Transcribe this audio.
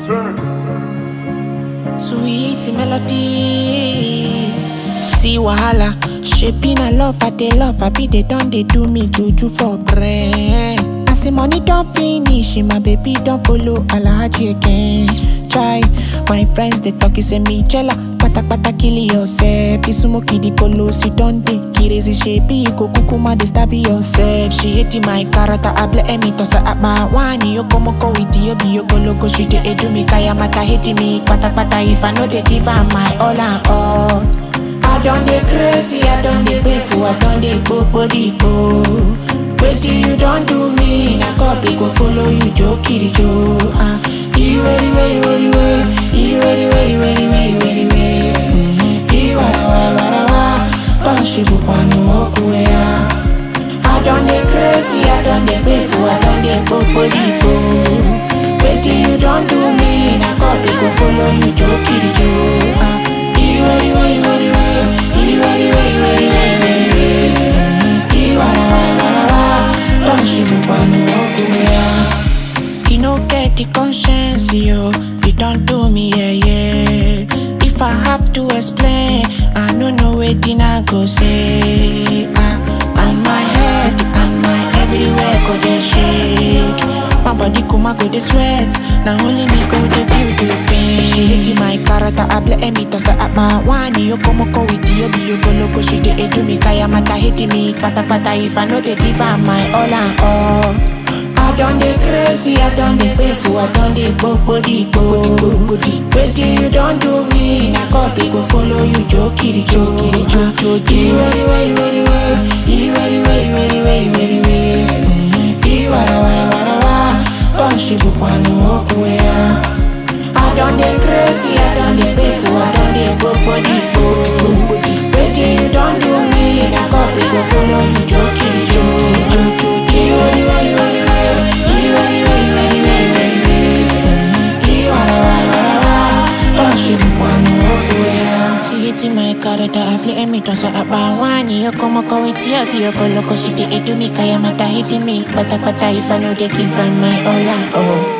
Sweet melody. See wahala, shaping a love, I they love, I be they done, they do me juju for brain. I say money don't finish, my baby don't follow Alhaji again. Try, my friends they talk, say me jella. Pata pata kill yourself. Isumo kidi kolo si donde. Kirezi shepi go kukuma de stab yourself. She hating my character, able emi tosa at my wani. Yo como ko witi yo bi yo go loco. She de edu me kaya mata hating me. Pata pata if I know they give her my all and all. I done the crazy, I done the grateful, I done the body go. Wait till you don't do me, na copy go follow you, Joe Kitty Joe. Ah, you ready, ready, ready, ready, you ready, ready, ready, ready, ready, ready. You wada wada wada wada, bashi bukwanu okuya. I done the crazy, I done the grateful, I done the body go. Wait till you don't do me, na copy go follow you, Joe Kitty Joe. Ah, you ready, ready, ready, ready, you ready, ready, ready, ready, ready, ready. You wada wada wada wada, bashi bukwanu okuya. You no get the conscience, yo. You don't do me, yeah, yeah. If I have to explain, I don't know waiting I go say. Ah, and my head and my everywhere go they shake. My body kuma go they sweat. Now only me go they feel the pain. She hating my character, I blame me tosa at my one. You come go with you, be you go loco. She dey do me kaya mata hating me. Pata pata if I know they give her my all and all. I done the crazy, I done the painful, I done the body body Wait till you don't do me, na copy go follow you, jokey jokey jokey. You ready, ready, ready, ready, you ready, ready, ready, ready, ready, ready. You wada wada wada wada, bunch of bukwanu okuya. I done the crazy, I done the painful, I done the body body Wait till you don't do me, na copy go follow you, jokey jokey jokey. You ready, ready, ready, ready. You ready, ready, ready, ready, ready, ready. You wada wada wada wada, bunch of bukwanu okuya. She hating my character, I play me tosa abawani. Yo como ko iti up, yo go loco, she dey do me kaya mata hating me. Pata pata if I know they give her my all and all.